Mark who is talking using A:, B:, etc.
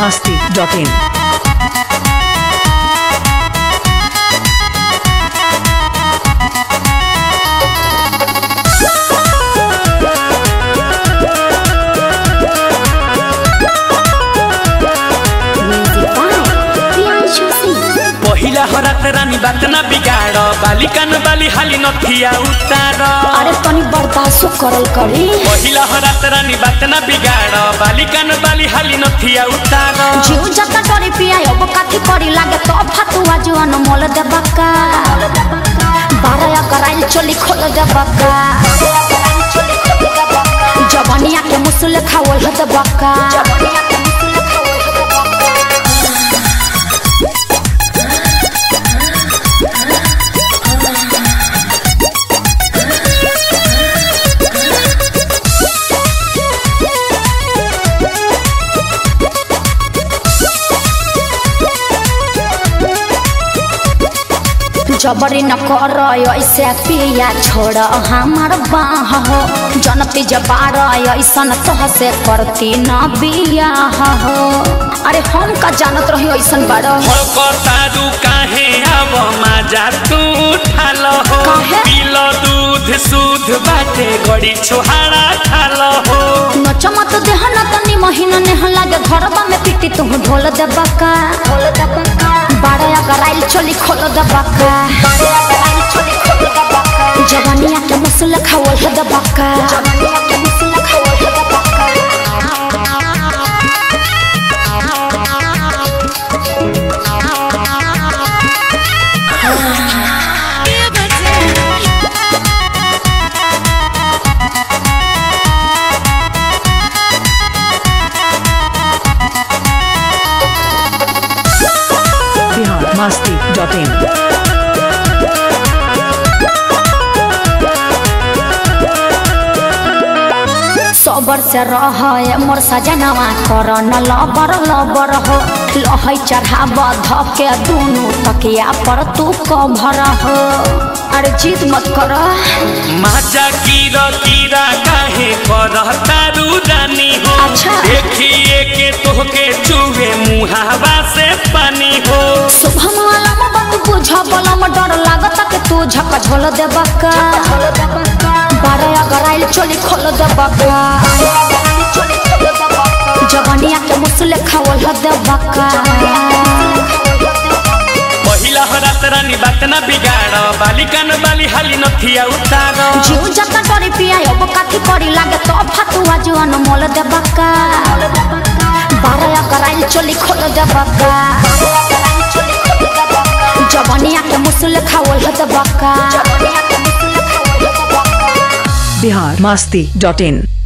A: masti.in.
B: Music by Priyanshu Singh.
C: पहिला हरात रानी बात ना बिगाड़ बाली कान बाली हाली नथिया उतार
B: अरे तनी बर्दाश्त करल करी
C: पहिला हरात रानी बात ना बिगाड़ बाली कान बाली हाली नथिया उतार
B: जीव जता डरी पिया अब काथी करी लागे तो फतुआ जुआन मोल दे बक्का बारया कराइल चोली खोल दे बक्का जवानिया के मुसुल खावल दे बक्का जबरी न कर ऐसे पिया छोड़ हमार बाह हो जनती जबार ऐसन तोह से करती न बियाह हो अरे हम का जानत रही ऐसन बार
C: तारू काहे अब माजा तू ठाल हो
B: काहे?
C: पील दूध सूध बाटे गड़ी छोहाड़ा खाल हो
B: नचमत देह न तनी महीना नेह लागे घरबा में पिटी तू ढोल दे बका ढोल दे बका बारया कराइल चोली खोल दे बका बारया कराइल चोली खोल दे बका जवानिया के मुसल खावल दे बका जवानिया के मुसल खावल दे बका
A: Bihar masti.in.
B: सबर से रह मोर सजनवा कर न लबर लबर हो लहै चढ़ाब धके दुनु तकिया पर तू कभर हो अरे जीत मत कर
C: माजा कीरा कीरा काहे कर तारू रानी हो
B: अच्छा।
C: देखिए के तोहके चुवे मुहावा से पानी हो
B: शुभम वाला बात बुझ बलम डर लागत कि तू झक झोल दे बका बारह अगर आइल चोली खोल दे बका जवानिया के मुसले खावल दे बका
C: पहिला हरात रानी बात ना बिगाड़ बाली कान बाली हाली नथिया उतार
B: जीव जता डरी पिया अब काथी करी लागे तो फतुआ जुआन मोल दे बक्का बारया कराइल चोली खोल दे बक्का जवानिया के मुसल खावल दे बक्का
A: Bihar masti.in.